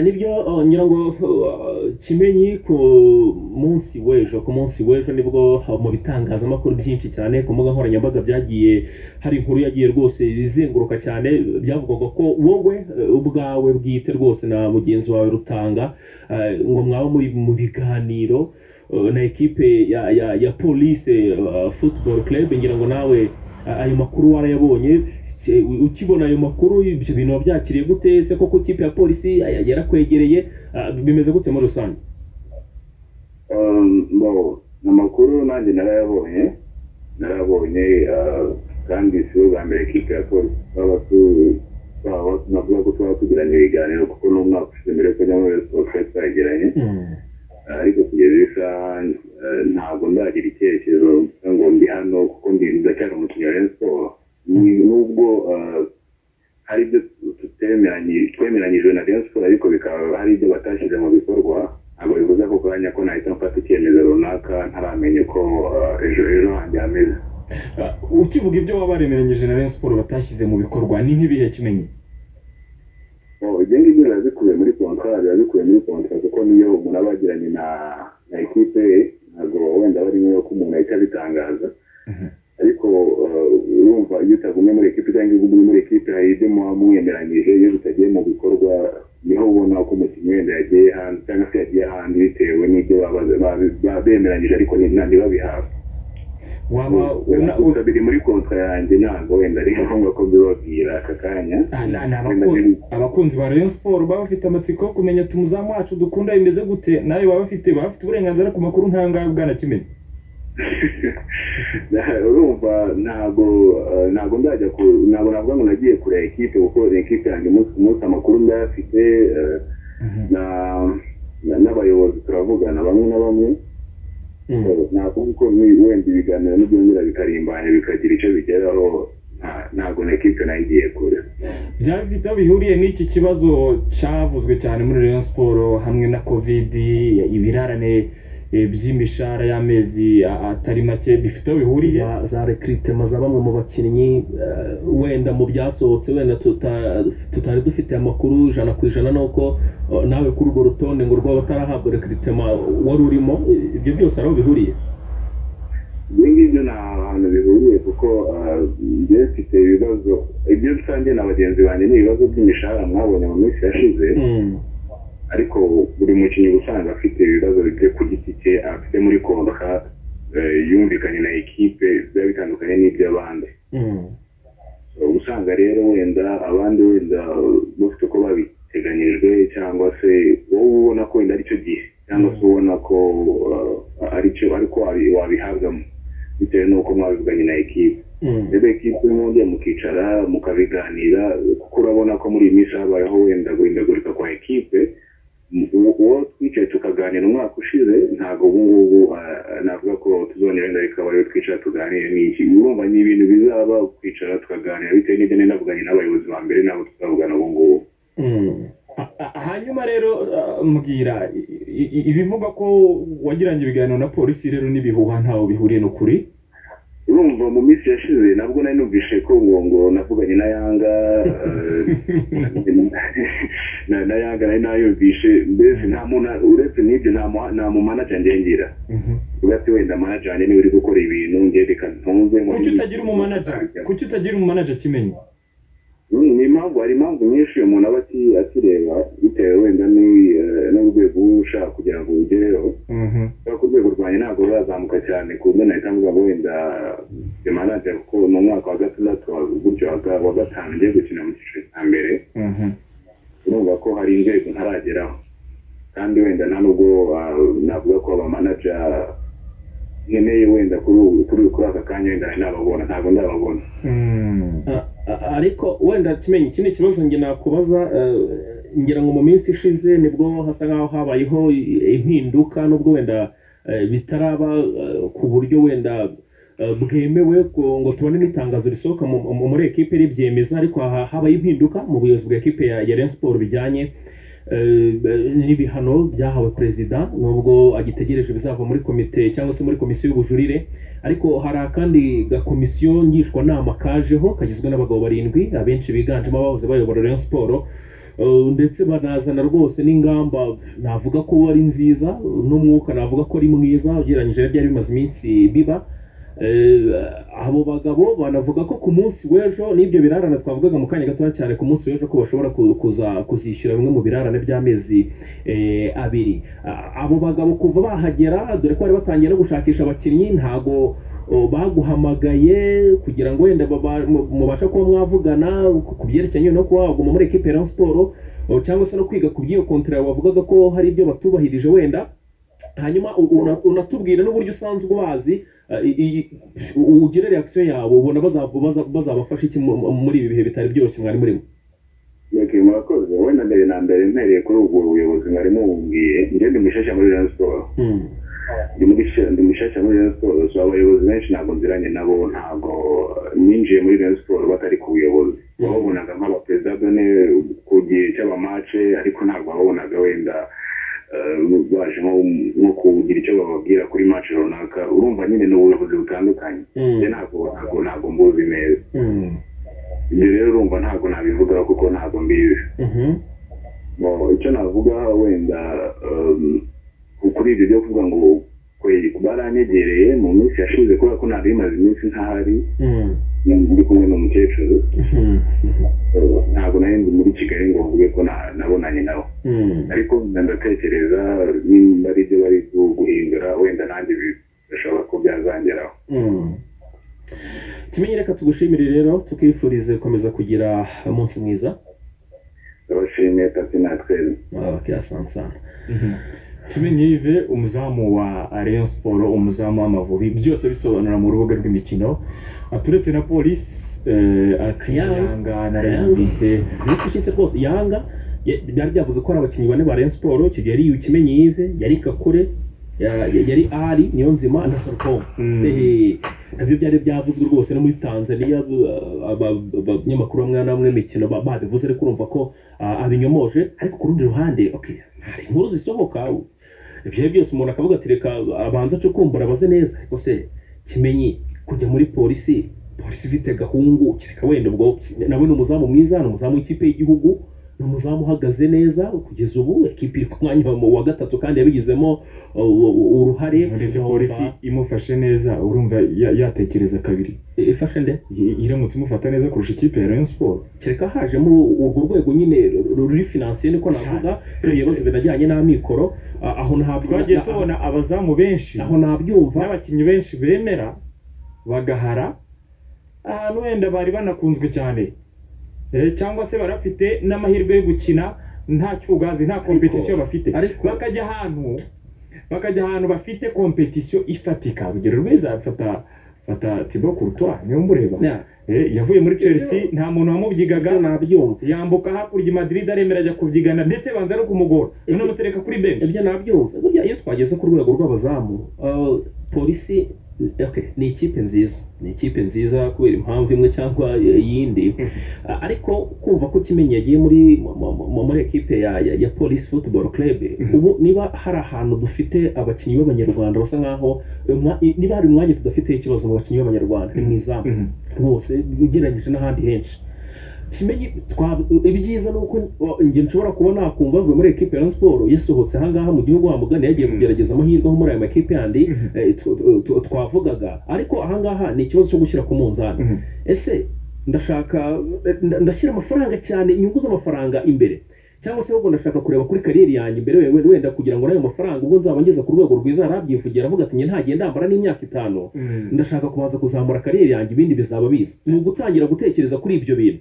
nibyo uh, ngira ngo uh, kimenyi ku munsi w'ejo ku munsi w'ejo nibwo uh, mu bitangazamakuru byinshi cyane ku mbuga nkoranyambaga byagiye hari inkuru yagiye rwose izenguruka cyane byavugwaga ko wowe uh, ubwawe bwite rwose na mugenzi wawe rutanga uh, ngo mwaba muri mu biganiro uh, na ekipe ya, ya, ya police uh, football club ngira ngo nawe uh, ayo makuru warayabonye Se- u- ukibona ayo makuru ibyo bintu wabyakiriye gute se koko ikipe ya polisi ya- yarakwegereye Ah, bimeze gute muri rusange Um, bo amakuru nanjye narayabonye narayabonye ah, kandi si ubwa mbere kipe ya polisi twaba tu- twaba navuga ko twaba tugiranye ibiganiro kuko n'umwaka ushize mbere ko nyamara siporo twari twagiranye ariko kugeza iyi saha eh, ntabwo ndagira icyerekezo ngo ndi hano kuko ndi ndacyari umukinnyi wa Rayon Sports Ni- nubwo eh, hari ibyo tutemeranyije twemeranyijwe na Rayon Sports ariko bikaba hari ibyo batashyize mu bikorwa ntabwo bivuze ako kanya ko nahita mfata icyemezo runaka ntaramenya uko eh, ejo ejo hanjye hameze Ah, ukivuga ibyo waba waremeranyije na Rayon Sports batashyize mu bikorwa ni nk'ibihe kimenyi Oh, ibyo ngibyo biba bikubiye muri kontwari biba bikubiye muri kontwari kuko niyo umuntu aba yagiranye na na ekipe ye ntabwo wenda bari ngombwa ko umuntu ahita abitangaza ariko uh, urumva iyo utagumye muri ekipe cyangwa iyo ugumye muri ekipe hari ibyo muba mwemeranyije iyo bitagiye mu bikorwa niho ubona ko umukinnyi wenda yagiye hanze cyangwa se yagiye ahandi bitewe n'ibyo baba- baba- baba bemeranyije ariko ni- nta ntibabihabwe waba una- u- gusa biri muri kontwa yanjye ntabwo wenda ari ngombwa ko mbibabwira aka kanya Ah, na- ni Wenda abakun- biri- abakunzi ba Rayon Sports baba bafite amatsiko yo kumenya ati umuzamu wacu dukunda bimeze gute nawe baba bafite baba bafite uburenganzira ku makuru nk'ayangahe bwana kimenyi urumva ntabwo eh, ntabwo ndajya ku ntabwo navuga ngo nagiye kureba ekipe kuko ekipe yanjye umunsi ku munsi amakuru ndayafite eh, na na- n'abayobozi turavugana bamwe na bamwe Eh, navuga ko ni- wenda ibiganiro nibyongera bikarimbanya bikagira icyo bigeraho nta- ntabwo na ekipe nayo igiye kure byaba bifite aho bihuriye n'iki kibazo cyavuzwe cyane muri Rayon Sports hamwe na covid ibirarane eh, by'imishahara y'amezi a- atari make bifite aho bihuriye za, za recruitment za bamwe mu bakinnyi eh, wenda mu byasohotse wenda tuta- tutari dufite amakuru ijana ku ijana nuko eh, nawe kuri urwo rutonde ngo rwaba utarahabwa recruitment wari urimo eh, ibyo byose ari aho bihuriye ibyo ngibyo nta hantu bihuriye kuko ah, njye mfite ibibazo ibyo rusange na bagenzi banjye ni ibibazo by'imishahara mwabonye mu minsi yashize ariko buri mukinnyi uba usanga afite ibibazo bye ku giti cye afite muri konka eh, yumvikanye na ekipe biba bitandukanye n'iby'abandi uba usanga rero wenda abandi wenda bafite uko babiteganyijwe cyangwa se wowe ubona ko wenda aricyo gihe cyangwa se ubona ko uh, aricyo ariko wabi- wabihabwamo bitewe n'uko mwabivuganye na ekipe rero ekipe mwongeye mukicara mukabiganira kuko urabona ko muri iyi minsi habayeho wenda guhindagurika kwa ekipe M- uwo uwo twicaye tukaganira umwaka ushize ntabwo ubu ngubu ah, ah, navuga ko tuzongera wenda bikaba ariyo twicara tuganire n'iki urumva ni ibintu bizaba kwicara tukaganira bitewe n'ibyo nari navuganye n'abayobozi ba mbere nabo tuzavugana ubu ngubu A- a- hanyuma rero ah, mbwira i- i- ibivugwa ko wagiranye ibiganiro na polisi rero n'ibihuha ntaho bihuriye n'ukuri urumva mu minsi yashize nabwo nari numvise ko ngo ngo navuganye na yanga eh, na na yanga nari nayumvishe mbese nta muntu uretse n'ibyo nta mu- nta mumanaja ngengira uvuga ati wenda manaja wanjye niwe uri gukora ibintu njye reka ntunze muri- kuki utagira umumanaja kuki utagira umumanaja kimenyi Mm, ni impamvu hari impamvu nyinshi uyu muntu aba ati- akireba bitewe wenda n'i- eh, n'urwego uba ushaka kugira ngo ugereho kubera ko urwego rwanjye ntabwo rurazamuka cyane ku buryo nahita mvuga ngo wenda emanaje kuko ni umwaka wa gatandatu wa- gutyo wa ga- wa gatanu ngiye gukina mu cyiciro cya mbere urumva ko hari inzego ntarageraho kandi wenda nta nubwo ah, navuga ko abamanaja nkeneye wenda kuri ubu- kuri kuri aka kanya wenda nari nababona ntabwo ndababona A- a- ariko wenda kimenyi iki ni ikibazo njye nakubaza eh, ngira ngo mu minsi ishize nibwo hasa nkaho habayeho i- impinduka nubwo wenda eh, bitaraba eh, ku buryo wenda eh, bwemewe ngo ngo tubone n'itangazo risohoka mu- mu- muri ekipe ribyemeza ariko ha- habaye impinduka mu buyobozi bwa ekipe ya ya Rayon Sports bijyanye eh, n'ibihano byahawe perezida nubwo agitegereje bizava muri komite cyangwa se muri komisiyo y'ubujurire ariko hari akandi gakomisiyo ngishwanama kajeho kagizwe n'abagabo barindwi abenshi biganjemo abahoze bayobora Rayon Sports ndetse banazana rwose n'ingamba navuga ko ari nziza n'umwuka navuga ko ari mwiza ugereranyije byari bimaze iminsi biba abo bagabo banavuga ko ku munsi w'ejo n'ibyo birarane twavugaga mu kanya gatoya cyane ku munsi w'ejo ko bashobora kuzishyura bimwe mu birarane by'amezi abiri abo bagabo kuva bahagera dore ko bari batangiye no gushakisha abakinnyi ntago baguhamagaye kugira ngo wenda mubashe kuba mwavugana ku byerekeranye no kuba waguma muri ekipi ya siporo cyangwa se no kwiga ku by'iyo kontara bavugaga ko hari ibyo batubahirije wenda hanyuma unatubwira n'uburyo usanzwe ubazi ugira reakisiyo yawe ubona bazabafasha iki muri ibi bihe bitari byoroshye mwari murimo yego murakoze wenda mbere na mbere mpereye kuri ubwo buyobozi mwari mubumbiye njye ndi mushasha muri rero siporo ndi mushasha muri rero siporo so abayobozi benshi ntabwo nziranye nabo ntabwo ninjiye muri rero siporo batari ku buyobozi bababonaga nk'abaperezida done ku gihe cy'abamace ariko ntabwo babonaga wenda baje nko kugira icyo bababwira kuri maci runaka urumva nyine ni ubuyobozi butandukanye ntabwo ntabwo mbuzi neza ibyo rero urumva ntabwo nabivugaho kuko ntabwo mbizi icyo navuga wenda kuri ibyo byo kuvuga ngo baranyegereye mu minsi yashize kubera ko ntabwo bimaze iminsi ntahari ndi kumwe n'umukecuru ntabwo nari ndi muri kigali ngo mvuge ko nabonanye nawe ariko ndatekereza nimba ari ibyo bari guhindura wenda nanjye bishobora ko byazangeraho kimenyi reka tugushimire rero tukifurize gukomeza kugira umunsi mwiza ndabashimiye tati natwe kirasansana kimenyi yive umuzamu wa ariyo siporo umuzamu w'amavubi byose bisobanura mu rubuga rw'imikino aturetse na polisi ati yanga narayumvise minsi ishize rwose yanga byari byavuze ko ari abakinnyi bane ba ariyo siporo icyo gihe yari kimenyi yive yari kakure yari ari niyo nzima na sarukomu nabyo byari byavuzwe rwose no muri tanzania abanyamakuru bamwe na bamwe imikino babivuze ariko urumva ko abinyomoje ariko ku rundi ruhande hari inkuru zisohoka ibyo byose umuntu akavuga ati reka abanza acukumbura abaze neza ariko se kimenyi kujya muri polisi polisi ifite gahungu kereka wenda ubwo nawe ni umuzamu mwiza ni umuzamu w'ikipe y'igihugu ni umuzamu uhagaze neza kugeza ubu ekipi iri ku mwanya wa gatatu kandi yabigizemo uruhare polisi imufashe neza urumva yatekereza kabiri ifashe nde iramutse imufata neza kurusha ikipe ya rayon siporo kereka hajemo urwo rwego nyine ruri finansiye niko navuga ibibazo binajyanye n'amikoro aho ntabwo twagiye tubona abazamu benshi aho nabyumva n'abakinnyi benshi bemera bagahara ahantu wenda bari banakunzwe cyane cyangwa se barafite n'amahirwe yo gukina nta cyugazi nta kompetisiyo bafite bakajya ahantu bakajya ahantu bafite kompetisiyo ifatika urugero rwiza fata fata tibo kurutwa niyo mureba yavuye muri chelsea nta muntu wamubyigaga nabyumva yambuka hakurya madrid aremera ajya kubyigana ndetse banza no kumugora none mutereka kuri benshi ibyo nabyumva burya iyo twageze ku rwego rw'abazamu polisi ni ikipe nziza ni ikipe nziza kubera impamvu imwe cyangwa iyindi ariko kumva ko kimenyi yagiye muri muri ekipe ya polisi futuboro kerebe ubu niba hari ahantu dufite abakinnyi b'abanyarwanda basa nkaho niba hari umwanya tudafiteho ikibazo mu bakinnyi b'abanyarwanda ni mu izamu rwose ugereranyije n'ahandi henshi kimenyi ibyiza ni uko njye nshobora kuba nakumva avuye muri ekipe ya siporo yasohotse ahangaha mu gihugu hamugana yagiye kugerageza amahirwe nko muri aya makipe yandi twavugaga ariko ahangaha ni ikibazo cyo gushyira ku munzani ese ndashaka ndashyira amafaranga cyane inyungu z'amafaranga imbere cyangwa se ahubwo ndashaka kureba kuri kariyeri yanjye imbere wenda kugira ngo n'ayo mafaranga ubwo nzaba ngeze ku rwego rwiza yarabyivugira avuga ati ntagenda ndambara n'imyaka itanu ndashaka kubanza kuzamura kariyeri yanjye ibindi bizaba biza ni ugutangira gutekereza kuri ibyo bintu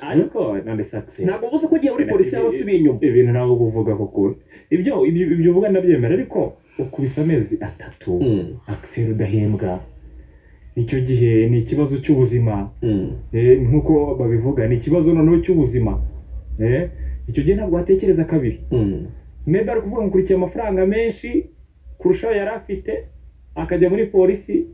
ariko nandisatse ntabwo uvuze ko ugiye muri polisi cyangwa se ibinyuma ibintu ntabwo uvuga kuko ibyo ibyo uvuga ndabyemera ariko ukubise amezi atatu akiseri udahembwa icyo gihe ni ikibazo cy'ubuzima nk'uko babivuga ni ikibazo noneho cy'ubuzima icyo gihe ntabwo watekereza kabiri mbe ari kuvuga ngo ukurikiye amafaranga menshi kurushaho yari afite akajya muri polisi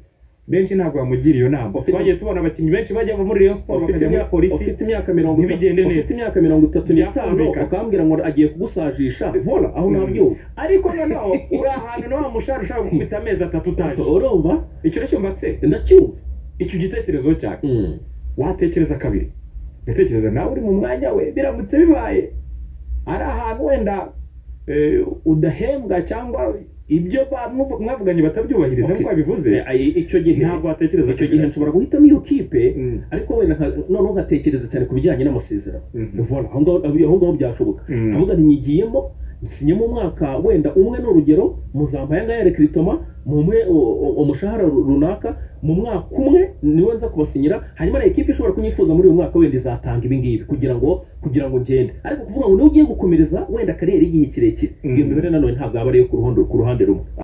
benshi ntabwo bamugira iyo nama twagiye tubona abakinnyi benshi bajya muri Rayon Sports bakajya muri polisi ufite imyaka mirongo ntibigende neza ufite imyaka mirongo itatu n'itanu ukambwira ngo agiye kugusajisha vola aho nabyumva ariko noneho uri ahantu na wa mushahara ushaka gukubita amezi atatu utaje urumva icyo uracyumva se ndacyumva icyo gitekerezo cyane watekereza kabiri ndatekereza nawe uri mu mwanya we biramutse bibaye ari ahantu wenda udahembwa cyangwa ibyo mwavuganye batabyubahiriza nk'uko wabivuze icyo gihe ntabwo watekereza icyo gihe nshobora guhitamo iyo kipe ariko wenda noneho nkatekereza cyane ku bijyanye n'amasezerano ubona aho ngaho byashoboka avuga ntigiyemo nsinyemo umwaka wenda umwe ni urugero muzambaye ngaya rekiritoma mumuhe umushahara runaka mu mwaka umwe niwe nza kubasinyira hanyuma na ekipi ishobora kunyifuza muri uyu mwaka wenda izatanga ibi ngibi kugira ngo kugira ngo ngende ariko kuvuga ngo niba ugiye gukomereza wenda kariyeri igihe kirekire iyo mibare nanone ntabwo yaba ariyo ku ruhande rumwe